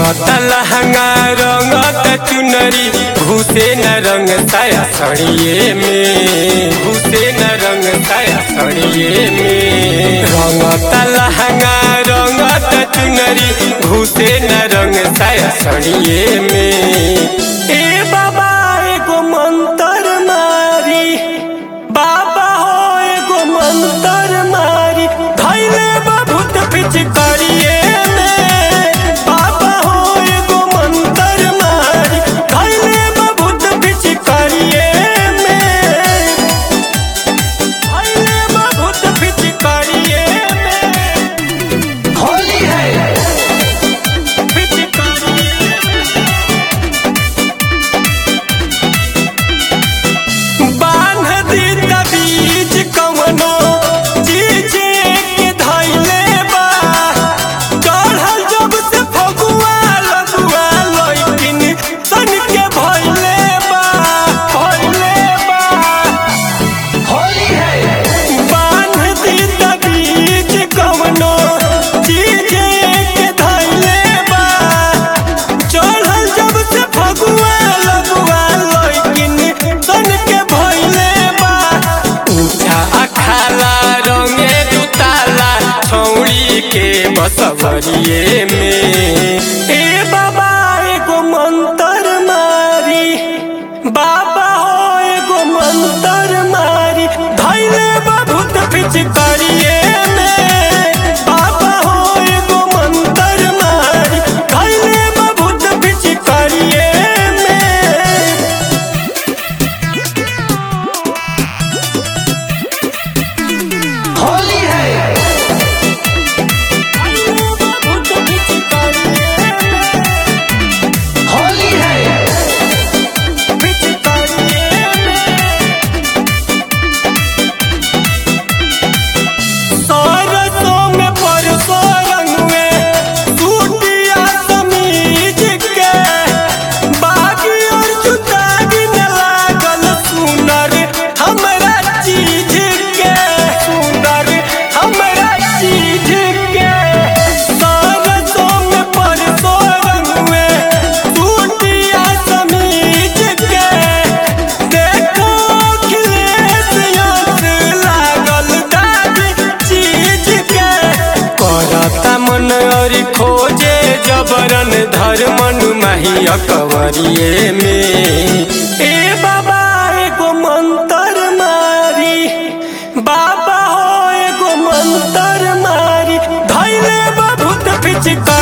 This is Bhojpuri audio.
रंगता लहंगा रंगता चुनरी घुसे न रंग साया सड़िए में घुसे न रंग साया सड़िए में रंगता लहंगा रंगता चुनरी घुसे न रंग साया सड़िए में ए बाबा एगो मंत्र मारी बाबा हो एगो मंत्र मारी धैले बहुत पिचकारिए में बाबा हो एगो मंत्र मारी धैले बहुत पिचकारिए में धैले बहुत पिचकारिए में होली है पिचकारिए बांध दी बीज कवनो चीज के धैले बा चढ़ल जब से फगुआ लगुआ लइकिन सन के भइले बा भइले बा होली है बांध दी बीज कवनो चीज के धैले बा चढ़ल जब से फगुआ लगुआ लइकिन सन के भइले बा ऊंचा अखाला रंगे दुताला छौड़ी के बसवरिए में ए बाबा एगो मंत्र मारी बाबा हो एगो मंत्र मारी धैले बहुत पिचकारिए में बाबा हो एगो मंत्र मारी धैले बहुत पिचकारिए में होली है होली है सरसों में परसों रंगवे सूटिया समीज के बागी और जुतागी न लागल सुनर हमरा चीज के सुनर हमरा चीज के सरसों में परसों रंगवे सूटिया समीज के देखो खिलेश यस लागल दाग चीज के करता मन और खोजे जबरन धर्मन माही अकवरिए में ए बाबा एगो मंत्र मारी बाबा हो एगो मंत्र मारी धैले बहुत पिचका